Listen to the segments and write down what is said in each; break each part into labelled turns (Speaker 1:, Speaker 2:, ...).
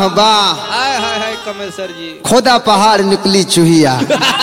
Speaker 1: वाह
Speaker 2: हाय हाय हाय कमल सर जी
Speaker 1: खोदा पहाड़ निकली चूहिया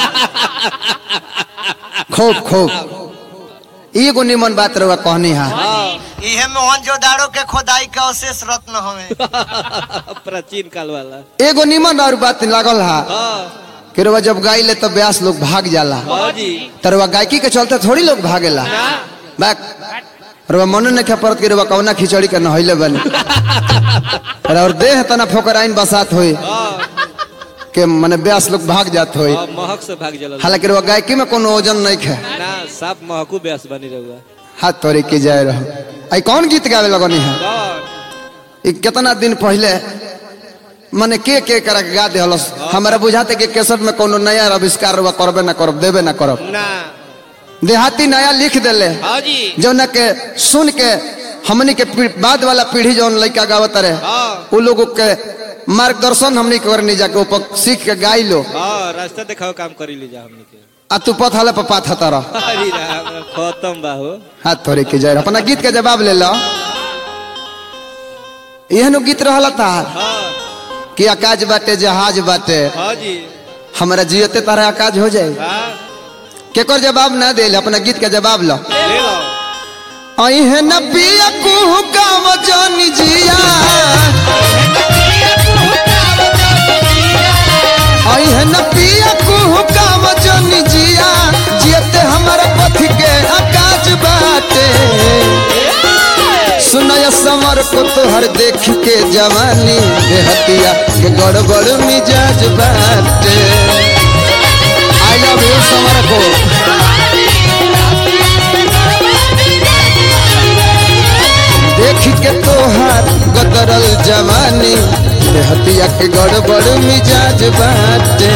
Speaker 1: खूब खूब एगो निमन बात रहुआ कहनी है
Speaker 3: इहे मोहनजोदाड़ो के खोदाई के अवशेष रत्न हवे
Speaker 2: प्राचीन काल वाला
Speaker 1: एगो निमन और बात लागल है
Speaker 2: हाँ
Speaker 1: कि रउआ जब गाय ले तब ब्यास लोग भाग जाला
Speaker 2: हाँ जी
Speaker 1: तरवा गायकी के चलते थोड़ी लोग भागेला बैक रउआ मन नहीं परत कि रउआ कौना खिचड़ी के नहैले बनी और देह तना फोकराइन बसात होई
Speaker 2: हाँ
Speaker 1: के मने ब्यास लोग भाग जात होई
Speaker 2: हाँ, महक से भाग जला
Speaker 1: हालांकि रउआ गायकी में कोनो वजन नहीं है
Speaker 2: ना साफ महकू ब्यास बनी रहुआ
Speaker 1: हाथ तोड़े के जाए रहो आई कौन गीत गावे लगनी है
Speaker 2: कौन
Speaker 1: ई कितना दिन पहले मने के के कर के गा देहलस हमरा बुझाते कि केसट में कोनो नया आविष्कार रउआ करबे ना करब देबे ना करब
Speaker 2: ना
Speaker 1: देहाती नया लिख देले
Speaker 2: हाँ जी
Speaker 1: जौन के सुन के हमनी के पी- बाद वाला पीढ़ी जौन लड़का गावत रहे
Speaker 2: हाँ
Speaker 1: उ लोगों के मार्गदर्शन हमनी के करनी जाके ऊपर सीख के गाई लो
Speaker 2: हाँ रास्ता दिखाओ काम करी लीजा हमने के
Speaker 1: आ तू पथाले पर पाथ रह
Speaker 2: अरे राम खत्म बाहो
Speaker 1: हाथ थोड़े के जाए अपना गीत के जवाब ले लो एहनो गीत रहला था
Speaker 2: हाँ
Speaker 1: कि आकाश बाटे जहाज बाटे
Speaker 2: हाँ जी
Speaker 1: हमारा जियते तारा आकाश हो जाए
Speaker 2: हाँ
Speaker 1: केकर जवाब ना दे अपना गीत के जवाब लो
Speaker 2: ले लो
Speaker 1: आई है न पिया कुहू गाँव जानी जिया आई है न पिया कुहू गाँव जानी जिया जियते हमारा पथ के आकाश बाटे सुनय समर को तोहर देख के जवानी देहतिया के गड़बड़ मिजाज बाटे आई लव यू समर को देख के तोहार गदरल जवानी देहतिया के गड़बड़ मिजाज बाटे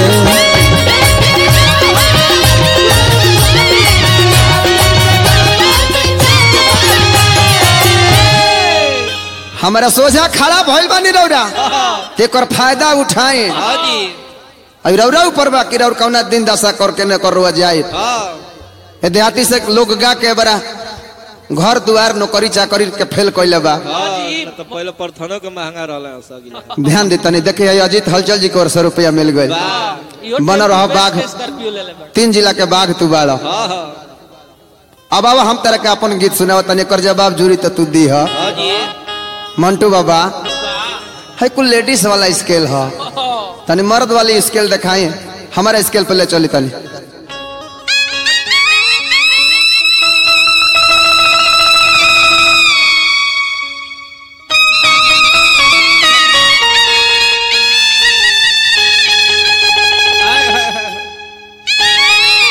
Speaker 1: हमारा सोझा खड़ा भइल बानी रौरा तेकर फायदा उठाए
Speaker 2: हाँ जी
Speaker 1: अब रौरा ऊपर बा कि रौर कौना दिन दशा करके न कर रुआ जाए
Speaker 2: हाँ
Speaker 1: ए देहाती से लोग गा के बड़ा घर दुआर नौकरी चाकरी के फेल कैले बा
Speaker 2: हाँ ना तो पहले प्रथनों के महंगा रहला सगिला
Speaker 1: ध्यान दे तनी देखे है अजीत हलचल जी को और सौ रुपया मिल गए
Speaker 2: वाह
Speaker 1: बन रहा बाघ
Speaker 2: स्कॉर्पियो ले ले बा।
Speaker 1: तीन जिला के बाघ तू बाड़ा
Speaker 2: हाँ हाँ
Speaker 1: अब अब हम तरह के अपन गीत सुनाव तनी कर जवाब जूरी तो तू दी है
Speaker 2: हाँ जी
Speaker 1: मंटू बाबा है कुल लेडीज वाला स्केल है तनी मर्द वाली स्केल दिखाई हमारा स्केल पे ले चली तनी
Speaker 2: हाय, हाय, हाय।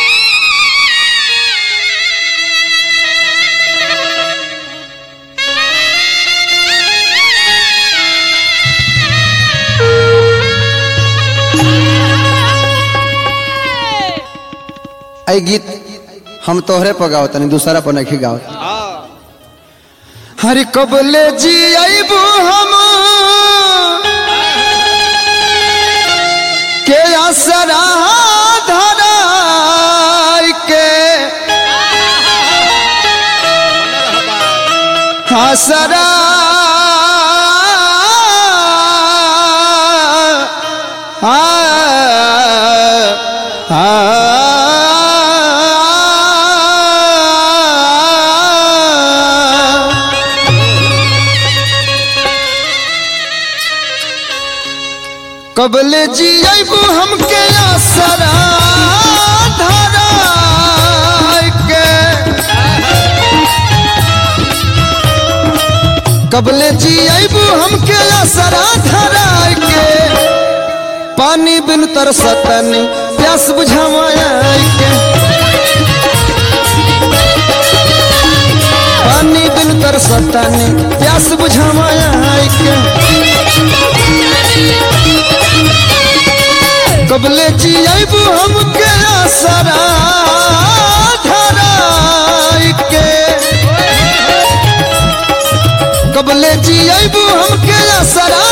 Speaker 1: आई गीत हम तोहरे पर गाओ तनी दूसरा पर नहीं गाओ
Speaker 2: हाँ
Speaker 1: हरे कबले जी आईबू हम के असरा धराई के हसरा कबले जी अबू हमके आसरा धराई के कबले जी अबू हमके आसरा धराई के पानी बिन तरसतनी प्यास बुझावाई के पानी बिन तरसतनी प्यास बुझावाई के कबले जी अबू हमके आसरा धराई के कबले जी अबू हमके आसरा